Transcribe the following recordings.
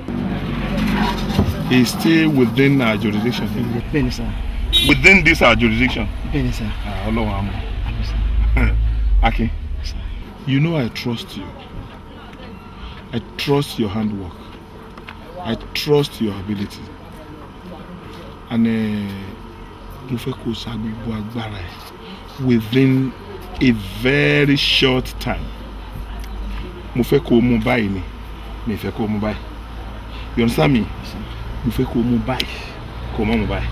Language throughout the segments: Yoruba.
is still within our jurisdiction. bẹ́ẹ̀ni sá Within this our jurisdiction. bẹ́ẹ̀ni sá Ah, Ọlọ́run àmọ́. àmì sá Akin, you know I trust you. I trust your handwork. I trust your ability. And eh, mo fẹ́ kó o sa gbogbo agbára ẹ̀ within a very short time. Mo fẹ́ kó o mú báyìí ni. Mi fẹ́ kó o mú báyìí. You understand me? Mo fẹ́ kó o mú báyìí. Kó o má mú báyìí.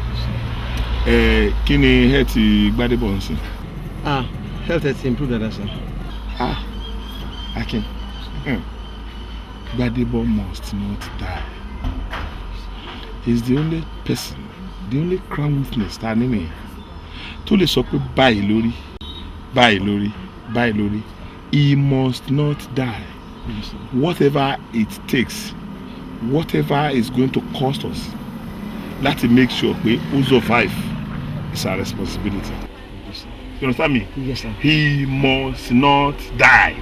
Ẹ kí ni ẹ ti Gbádébọ̀ ń sìn? ah health has improved dada sá Ah, Akin. Mm. Gbadebo must not die. He's the only person, the only crown witness ta ní nìyẹn. Tó lè sọ pé báyìí lórí, báyìí lórí, báyìí lórí. He must not die. Whatever it takes, whatever is going to cost us, láti make sure pé ó survive is our responsibility. You understand me? yes sir He must not die.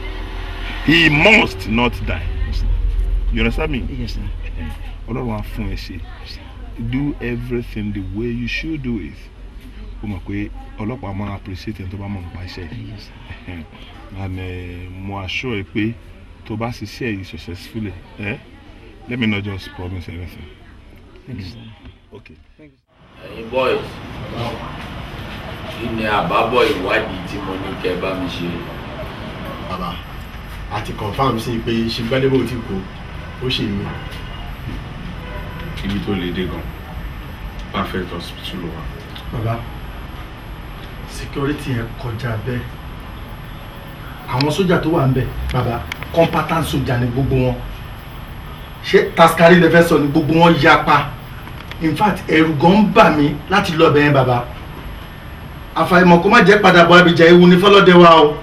He must not die. You understand me? yes sir Ọlọ́run á fún ẹ ṣe. Do everything the way you should do it. O mọ̀ pé ọlọ́pàá máa appreciate ẹni tó bá mọ̀ nípa iṣẹ́ yìí. yes sir And eh, mo assure ẹ pé tó bá ṣiṣẹ́ yìí successfully, eh? let me not just promise anything. thank you sir. Okay. ẹ̀yin boys kí ni àbábọ̀ ìwádìí tí mo ní kẹ́ bá mi ṣe. bàbá àti confam sí i pé ṣe Gbádébọ̀ ti kú ó ṣe mí. ibi tó lè dé gan perfect hospital wa bàbá security yẹn kọjá bẹ́ẹ̀ àwọn sójà tó wà ń bẹ̀ bàbá competent sójà ni gbogbo wọn ṣé taskari lè fẹ́ sọ ni gbogbo wọn yapa in fact ẹ̀rù gan ń bà mí láti lọ bẹ̀yẹn bàbá àfàìmọ̀ kó má jẹ́ padà bọ̀ abìjà ewu ní fọlọ́dẹ wa o.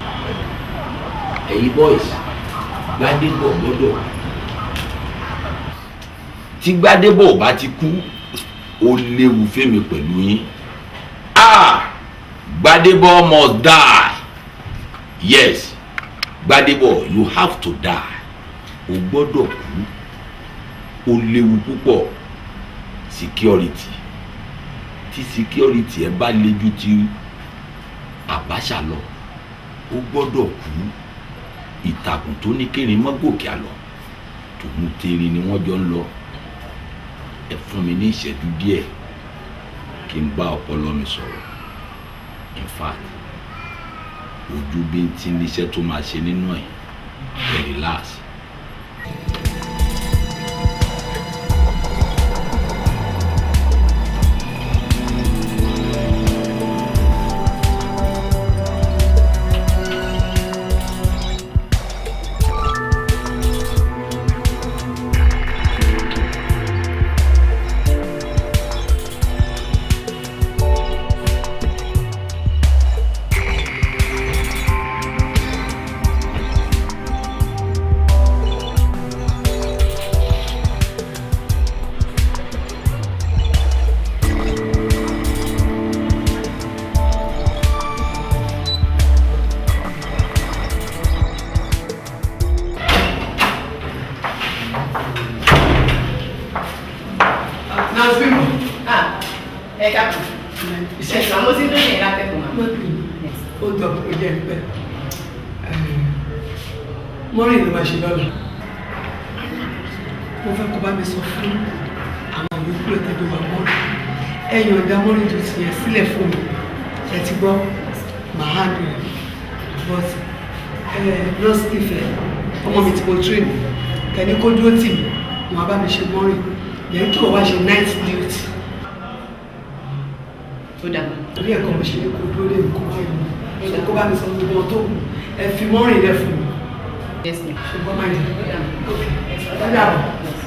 ẹ̀yin boys Gbádébọ̀ gbọ́dọ̀ kú. tí Gbádébọ̀ ò bá ti kú ó léwu fẹ́mi pẹ̀lú yín ah Gbádébọ̀ must die yes Gbádébọ̀ you have to die o gbọ́dọ̀ kú ó léwu púpọ̀ security tí security ẹ bá le ju ti Abacha lọ ó gbọ́dọ̀ kú ìtàkùn tó ní kérin mọ́ gòkè àlọ́ tòun tèrè ni wọ́n jọ ń lọ ẹ fún mi ní ìṣẹ́jú díẹ̀ kí n bá ọpọlọ mi sọ̀rọ̀ in fact ojú bí n ti níṣẹ́ tó máa ṣe nínú ẹ̀ ẹ relax. Nazim. Ah, ẹ káàbọ̀. Ẹ̀sán mo ti ń dóyè látẹ̀kùn wa. ó tọ́ ó jẹ́ pẹ́ mọ́rin ló máa ṣe lọ́la mo fẹ́ kó bá mi sọ fún àwọn yòókù rẹ̀ tẹ́jọ́ bá mọ́rin ẹ̀yàn ọ̀dà mọ́rin tó ti yẹ sílẹ̀ fún mi ẹ ti gbọ́ mahadu rẹ̀ but nurse Ifẹ̀ ọmọ mi ti mo train kẹ́ni kó dúró tì mí wọn bá mi ṣe mọ́rin yẹn kí wọ́n wá ṣe night duty Ó dà. orí ẹ̀kọ́ mo ṣe ní kó dúró lé mi kó wá yìí ṣe kó bá mi sọ gbogbo ohun tó kù ẹ fi mọ́rin rẹ̀ fún mi Yes, ma'am. ṣùgbọ́n máa yẹ Ó dà. ó dàbọ̀.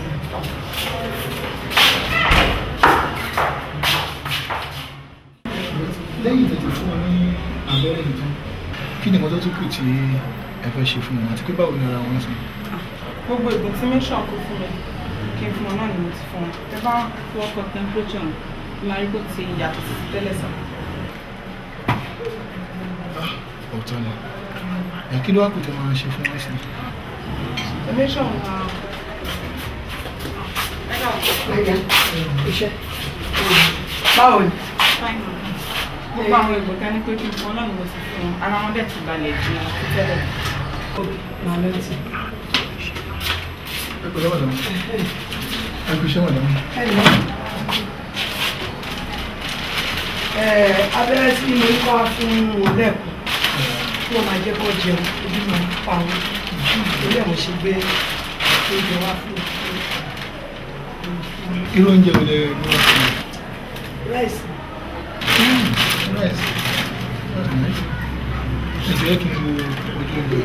lẹ́yìn tètè fún wọn ní abẹ́rẹ́ nìkan kí ni nǹkan tó tún kù tí ẹ fẹ́ ṣe fún wọn àti pé báwo ni ara wọn sùn. gbogbo ìgbọ̀n tí mẹ́ṣọ̀ kó fún mi kí n fún wọn náà ni mo ti fún wọn ẹ bá fi ọkọ̀ temperature hàn máa rí bó ti yàtọ̀ sí tẹ́lẹ̀ sàn. ọ̀tọ̀ ni ẹ kí ló wá kù tẹ́ máa ṣe fún wọn sí. mẹ́ṣọ̀ máa Àyà, iṣẹ́. Báwo ni? Fine, ma. gbogbo àwọn ìbò ká ní pé kí n fún ọ náà ni mo sì fún wọn ara wọn dẹ̀ ti balẹ̀ jù wọn tó tẹ́lẹ̀. Màá lọ sí. ẹ pẹ̀lẹ́ madam ẹ kú iṣẹ́ madam. Ẹ̀lẹ́. Abẹ́rẹ́ tí mo ní kọ́ wá fún wọn lẹ́ẹ̀kọ́ tí wọ́n máa jẹ́ kó jẹun ojú máa ń pa wọn. Torí ẹ̀ mo ṣe gbé oúnjẹ wá fún wọn. irú oúnjẹ wo lẹ ní wọ́n fún mi. Ráìsì. nice that's nice. ẹ jẹ́ kí n wo ojú oúnjẹ.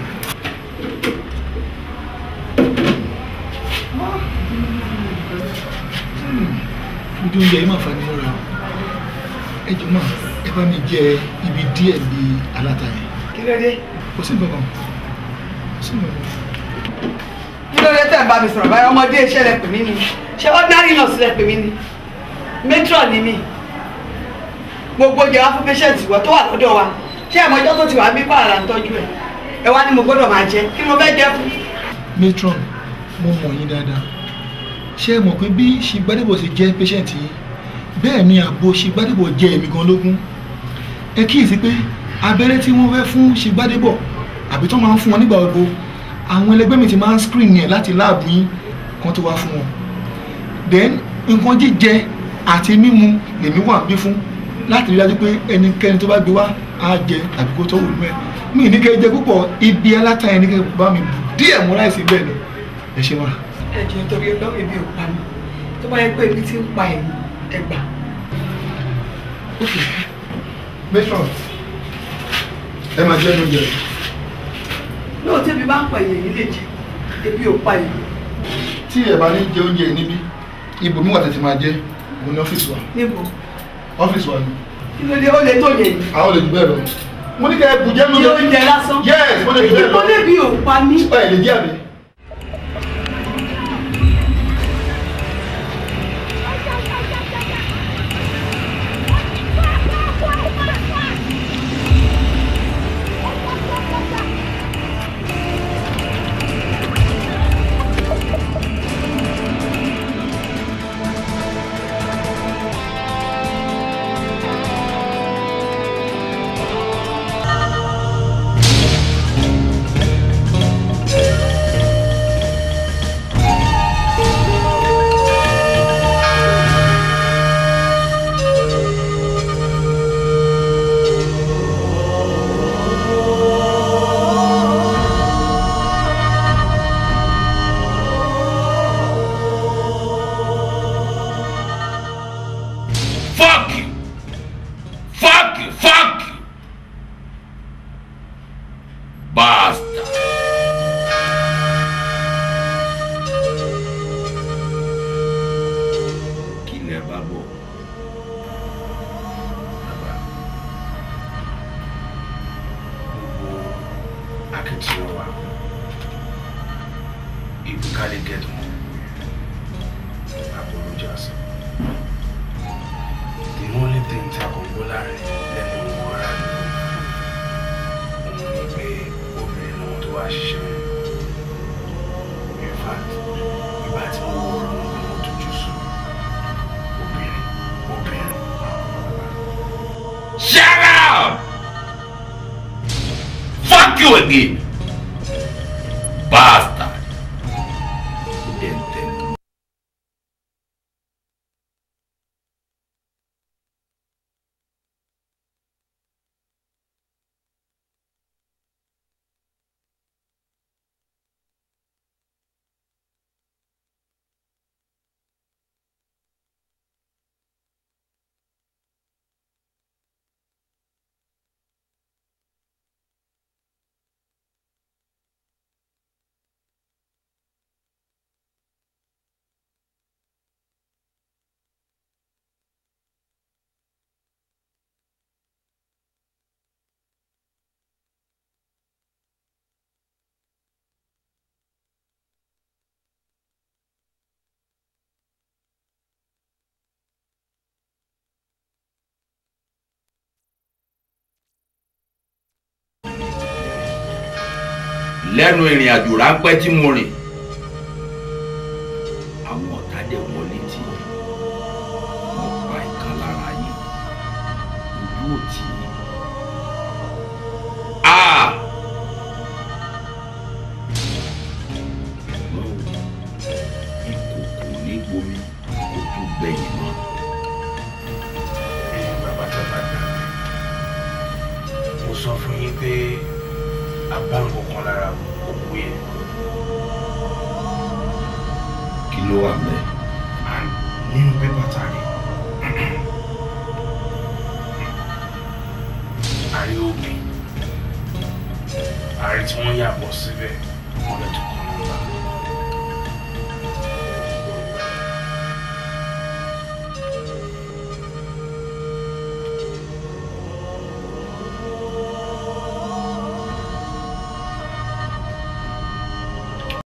ojú oúnjẹ yìí máa fa ni mọ́ra ẹ jọ máa ẹ bá mi jẹ ibi díẹ̀ bí aláta yẹn Kí ló dé? kò sí nǹkan kan kò sí nǹkan kan. Kí ló dé tẹ̀ ń bá mi sọ̀rọ̀ báyọ̀ ọmọdé iṣẹ́ lẹ pè mí ni? Ṣé ordinary nurse lẹ pè mí ni? Matron ni mí. Gbogbo oúnjẹ wá fún patient ìwọ tó wà lọ́dọ̀ wa. Ṣé ẹ̀mọ ọjọ́ tó ti wà ń bí pààlà ń tọ́jú ẹ̀? Ẹ wá ní mo gbọ́dọ̀ máa jẹ. Kí ni mo fẹ́ jẹ fún? matron mo mọ̀ yín dáadáa ṣé ẹ mọ̀ pé bí ṣìgbádébọ̀ ṣe jẹ́ patient yìí bẹ́ẹ̀ ni àgbo ṣìgbádébọ̀ jẹ́ èmi gan lógún ẹ kíyèsí pé abẹ́rẹ́ tí wọ́n fẹ́ fún ṣìgbádébọ̀ àbí tó máa ń fún wọn nígbà gbogbo àwọn ẹlẹgbẹ́ mi ti máa ń screen yẹn láti láàbù yín kan tó wá fún wọn then nǹkan jíjẹ àti mímu lèmi wà bí fún láti rí dájú pé ẹnikẹ́ni tó bá gbé wá á jẹ tàbí kó tó wù mẹ́ mi ní kẹ́ jẹ púpọ̀ ibi aláta yẹn ní kẹ́ bá mi bù díẹ̀ mú láìsí bẹ́ẹ̀ ni ẹ ṣe wá. Ẹ jẹ́ torí ọlọ́run ebi ò pa mí. Tó bá yẹ pé ebi ti ń pa ẹ̀yìn ẹgbà. matron ẹ máa jẹ́ oúnjẹ rẹ̀. Lóòótọ́ ebi bá ń pa ẹ̀yìn yìí lè jẹ. Ebi ò pa ẹ̀yìn. tí ẹ bá ní jẹ oúnjẹ yìí níbí ibòmí wà tètè máa jẹ mo ní ọ́fíìsì wa Níbo? ọ́fíìsì wa ni Kí ló dé? Ó lè tó yẹ yìí. àwọn olè jù bẹ́ẹ̀ lọ mo ní kẹ́ ẹ bùjẹ́ Kí oúnjẹ lásán? yes mo lè jù bẹ́ẹ̀ lọ Mo lébi ò pa mí. ẹ lè jẹ́ àbí. Fuck you! Fuck you! Fuck you! Basta! Kí lẹ bá bọ̀? Bàbá, gbogbo akitiyan wa, ìbùkálẹ̀ gẹ̀dùn, apologize the only thing tí a kò gbọ́ láàrin lẹ́nu wọn ará àdúgbò òun ni pé obìnrin náà tó wá ṣiṣẹ́ in fact ìgbà tí wọ́n wọ ọ̀rọ̀ wọn kò tójú sùn obìnrin obìnrin. Shut up! Fuck you again! Bastard! Enter. lẹ́nu ìrìn àjò ráńpẹ́ tí mo rìn àwọn ọ̀tá dẹ̀ wọlé tì í wọ́n pa ìkan lára yín ojú òtí ah ṣùgbọ́n o ìkòkò ní gbomi kò tún gbẹ̀yìn mọ́ ẹ̀yin bàbá tó bá dà mo sọ fún yín pé àbá nǹkan kan lára òkú yẹn kí ló wà mẹ́ and nínú pépà tàrí àrí obì àrí tí wọ́n yàbọ̀ síbẹ̀ wọ́n lè tún